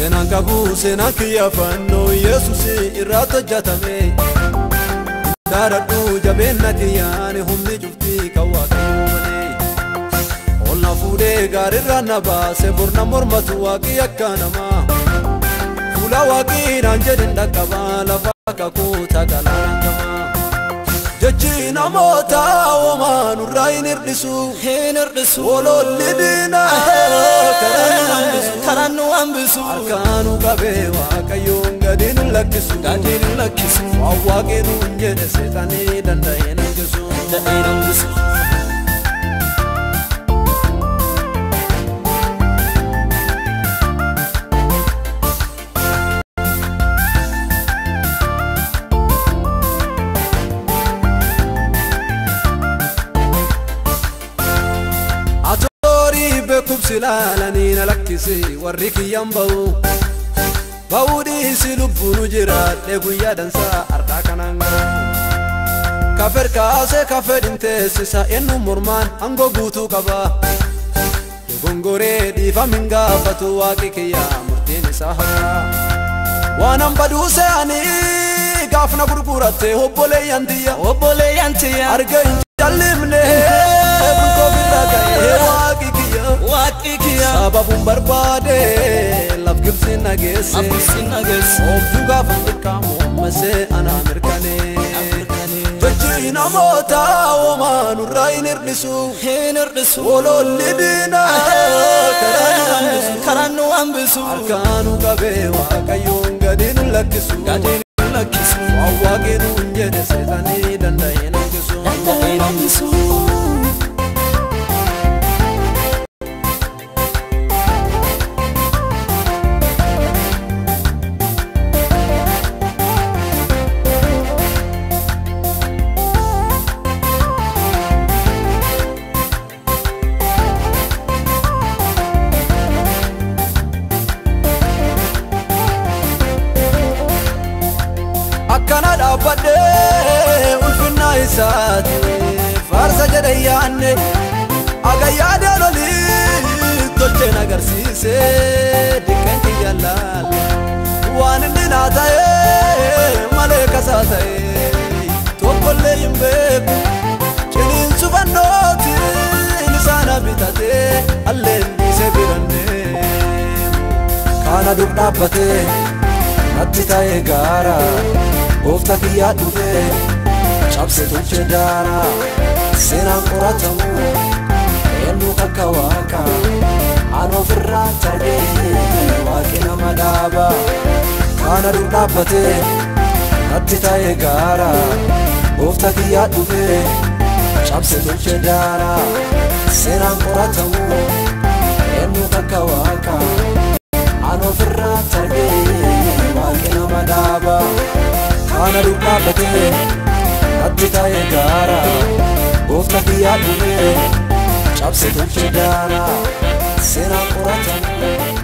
Seenaan qabu seenaan kiyya fannoo Yesuus irraatti hojjetame. Daaradhu jabeenya kiyyaan humni cuftii kan waaqayyoo malee. Ol na fuudhee gaarirraa na baase borna mormatu waaqii akka namaa. Fuula waaqii naan jedhin dhaqqabaa lafa kakuu tagalaan gamaa. Jechi namoota uumaa nurraa hin hir'isu. hin hir'isu Wololli diinaa karaa nu hambisu. karaan nu hambisu Harkaanu qabee waaqayyoon gadi nu lakkisu. gadi nu lakkisu Waan waaqni nuun jedhe seexanii danda'ee nangisu. da'ee hambisu Atoorii beekumsi ilaalanii na lakkisi warri kiyyan ba'u. Ba'uu dhiisi lubbuun jiraadhe guyyaa dansaa ardaa kanaan gahu. Kafeer kaasee kafee dhinteessisa eenyu mormaan aangoo guutuu qaba. Dogongoree dhiifamin gaafatu waaqi kiyyaa murtiin isaa haqa. Waan hamba duusee ani gaafna gurguratte obboleeyyan tiyya. obboleeyyan tiyya Arga hin jallimne bultoo birraa ga'ee waaqi kiyya. waaqni kiyya Sababuun barbaade laf gibsi nageesse. abbisi nageesse Oobduu gaafa mirkaamu ammasee anaa mirkanee. Jechi namoota uumaa nurraa hin hir'isu. hin hir'isu Wololli diinaa karaa nu hambisu. karaan nu hambisu Harkaanu qabee waaqayyoon gadi nu lakkisu. gadi nu lakkisu Waan waaqni nuun jedhe seexanii danda'ee nangisu. da'ee hambisu akkana dhaabbadhee ulfinna isaati faarsa jedhe yaanne aga yaadaan olii tolcheen agarsiise diqqeen kiyya laale waan inni naa ta'e malee kasaa ta'e tokkollee hin beeku ciniinsu fannootiin isaana bitatee alleen dhiise birannee kaana dur dhaabbatee natti ta'e gaara goofta kiyyaa dhufe cabse tolche daara seenaan qoratamu eenyu akka waaqa an ofirraa ta'ee waaqi nama dhaaba kaana dur dhaabbate natti ta'e gaara goofta kiyyaa dhufe cabse tolche daara seenaan qoratamu eenyu akka waaqa an ofirraa ta'ee waaqi nama dhaaba kaana dur dhaabbate natti ta'e gaara goofta kiyyaa dhufe cabse tolche daara seenaan qoratamu